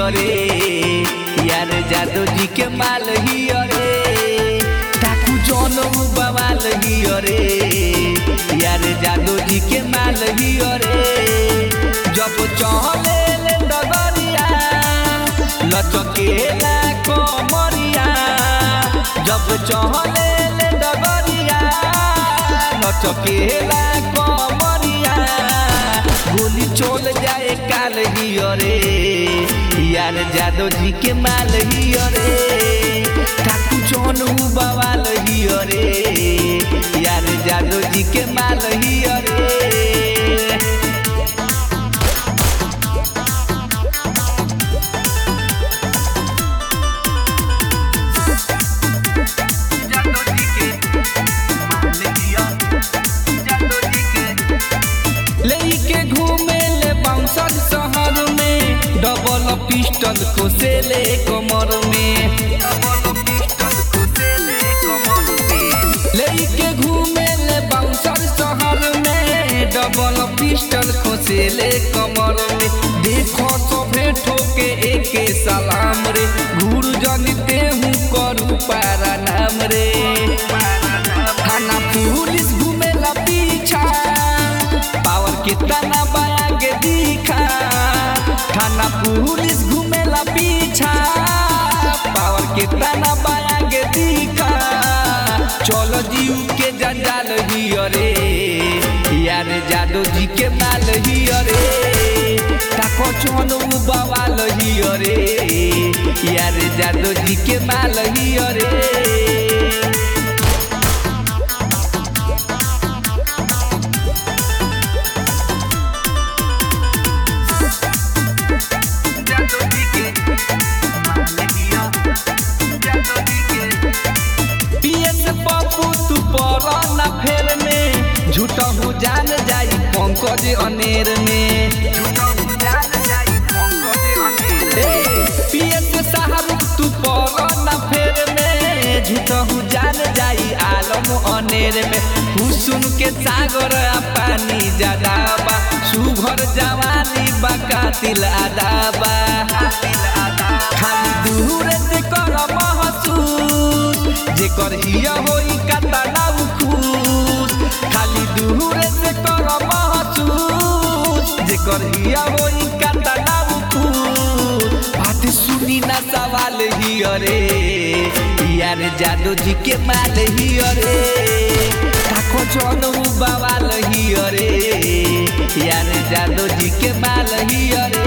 अरे यार जादो जी के माल ही अरे ठाकू जनऊ बवाल ही अरे यार जादो जी के माल ही अरे जब चले ले डगरिया लचकेला कमरिया जब चले ले डगरिया लचकेला कमरिया गोली चल जाए काल ही अरे यार जादव जी के माल ही अरे ठाकू जनू बवाल ही अरे यार जादव जी के माल ही अरे लेके घूमे ले बाउंसर शहर में डबल पिस्टल को से ले कमर में लेके घूमे ले बाउंसर शहर में डबल पिस्टल को से ले कमर में देखो सभे ठोके एके सलाम रे घूर जनते हूँ करू पारा नाम रे थाना पुलिस घूमेला पीछा पावर कितना बाया के दिखा थाना पुलिस घूमेला पीछा पावर कितना बाया के दिखा चलो जीव के जंजाल ही अरे यार जादो जी के माल ही अरे ताको चोनो बवाल ही अरे यार जादो जी के माल ही अरे पीएस पप्पू तू पर ना फेर में झूठा हूँ जान जाई पंकज अनेर में पीएस साहब तू पर ना फेर में झूठा हूँ जान जाई आलम अनेर में हुसुन के सागर आ पानी ज्यादा बा सुघर जवानी बा कातिल आदाबा खाली दूर से कर महसूस जेकर हिया होई कतना खुश खाली दूर से कर महसूस जेकर हिया होई कतना खुश बात सुनी ना सवाल ही अरे यार जादू जी के माल ही अरे ताको जनऊ बवाल ही अरे यार जादू जी के माल ही अरे